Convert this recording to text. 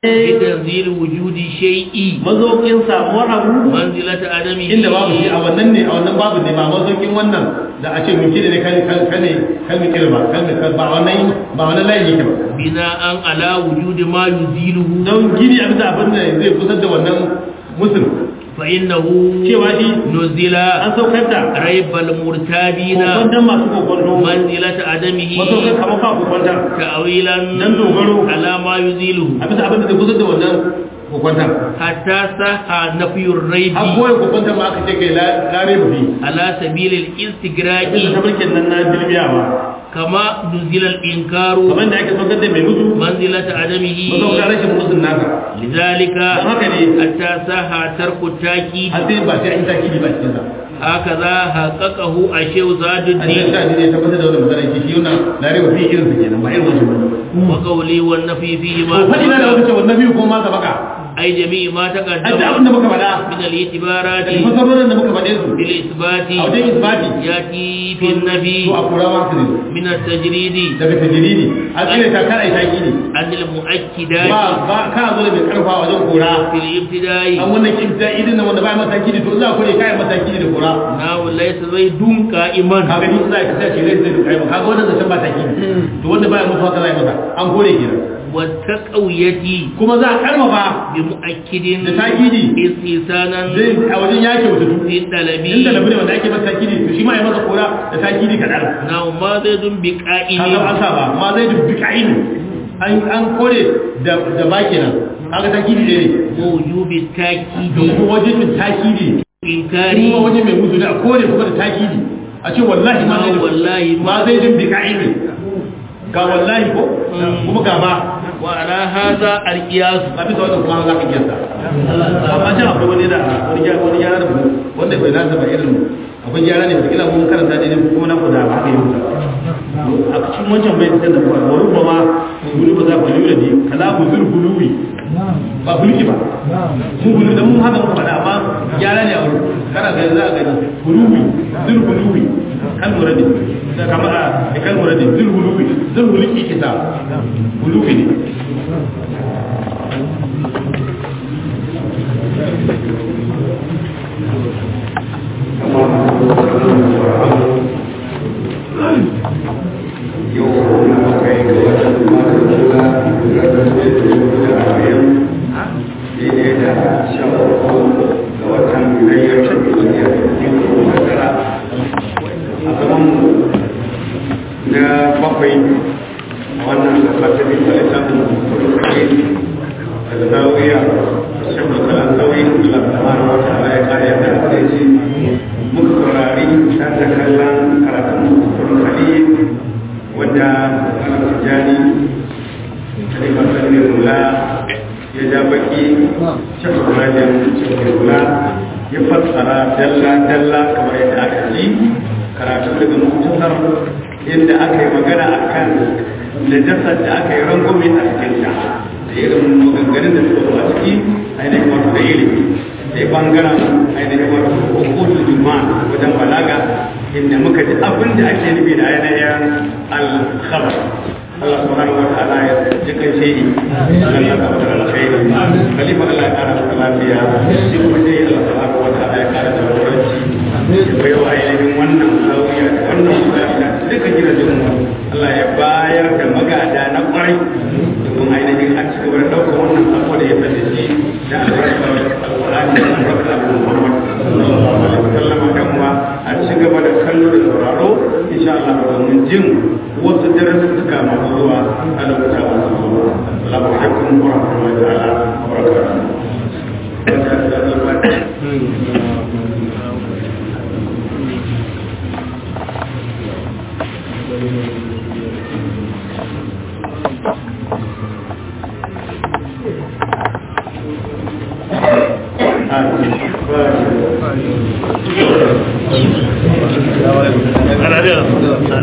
بتنزيل وجود شيء mazokin samuwar abu منزلة عدمه inda babu shi a wannan ne a wannan babu ne ba mazokin wannan da a ce muke ne kan kan kan kalmi kirba kalmi ba wannan ba wannan layin yake ba بناء على وجود ما يزيله don gini a bisa abin da zai kusa da wannan musul فإنه cewa shi نزل an saukar da ريب المرتابين kokwantan masu kokwanto منزلة عدمه masaukar kamar ba kokwantan تأويلا Dan dogaro. على ما يزيله a bisa abin da zai kusa da wannan kokwantan حتى صح نفي الريب har goyon kokwantan ma aka ce kai lare mafi على سبيل الاستقراء inda tabarkin nan na bilbiyawa كما نزل الإنكار kamar da ake saukar da mai mutu منزلة عدمه masaukar rashin musul nasa لذلك don haka ne حتى صح ترك التأكيد har sai ba sai an yi takidi ba cikin sa هكذا حققه الشيخ زاد an yi الدين sa ne tabbatar da wannan misalai shi yana lare mafi irin sa kenan ba irin wancan ba وقولي والنفي فيه to ما faɗi na da wata ce wannan biyu ko ma sabaka أي جميع ما an da abin تقدم da muka faɗa من الاعتبارات da masarorin da muka faɗe su بالإثبات a wajen isbati يأتي في النبي to a kura ma su ne من التجريد daga tajiridi a tsire ta kana ita kidi عن ba المؤكدات ba ka zo da mai karfa wajen kura في الابتداء an wannan kimta idin nan wanda ba mata kidi to za ku ne kai mata kidi da kura نعم ليس زيد قائما ka gani za ka tace rai zai kai ba kaga wannan zancen ba ta kidi to wanda baya mutuwa ka zai masa an kore kenan والتقوية kuma za a karfafa بمؤكد da takidi استحسانا zai a wajen yake wata duk في الطلب inda labu ne wanda ake masa takidi to shi ma ya masa kura da takidi kadan نعم ما زيد kaga بقائم an saba ma zai dubbi ka'inu an an kore da da baki nan kaga takidi ne ووجوب التأكيد da kuma wajen takidi إنكاري kuma wajen mai mutu da a kore kuma da takidi a ce wallahi ma zai Ah, wallahi ma zai dubbi ka'inu ga wallahi ko Mm. kuma ga ba وعلى هذا القياس ba bisa wannan kuma za ka kiyasta amma can akwai wani da wani gyara wani gyara da wanda bai nasa ba irin akwai gyara ne kila mun karanta ne kuma na kuda ba haka yi mutu a cikin wancan bai fitar da kuwa wani ba ma gulu ba za ku lura ne kala ku zuru guluwi ba guluki ba mu gulu da mun haka muka faɗa amma gyara ne a wurin kana ga za a gani guluwi zuru guluwi kan lura ne da kama a kan lura ne zuru guluwi zuru guluki ke sa guluwi ne na bakwai a wannan fasalin da ya samu kurkurin da zawiya shakul kalan zawiya da lamar wata ala ya kare da hadisi muka saurari ta da kallon karatun kurkurin wanda ana tijani kalifatar ne hula ya ja baki shakul rajin shakul hula ya fassara dalla-dalla kamar yadda aka ji karatu daga mutusar inda aka yi magana a kan najasar da aka yi rangwame a cikin ta da irin maganganun da suka zo a ciki ainihin wato da ilimi sai bangaren ainihin wato hukutu juma'a wajen balaga inda muka ji abin da ake nufi da ainihin al-khabar Allah subhanahu wa ta'ala ya jikan shehi Allah ya kawo da alkhairi khalifa Allah ya kara masa lafiya shi kuma dai Allah subhanahu wa ta'ala ya kara da jagoranci ya bai wa ainihin wannan sauya da wannan musayar duka gidajen mu Allah ya bayar da magada na kwarai domin ainihin a ci gaba da ɗaukar wannan sako da ya sanya shi da albarkar alƙur'ani da albarkar abu Muhammad sallallahu alaihi wasallam dan uwa a ci gaba da kallo da sauraro insha Allah domin jin wasu darussuka masu zuwa a lokuta masu zuwa assalamu alaikum wa rahmatullahi ta'ala wa barakatuh Ana da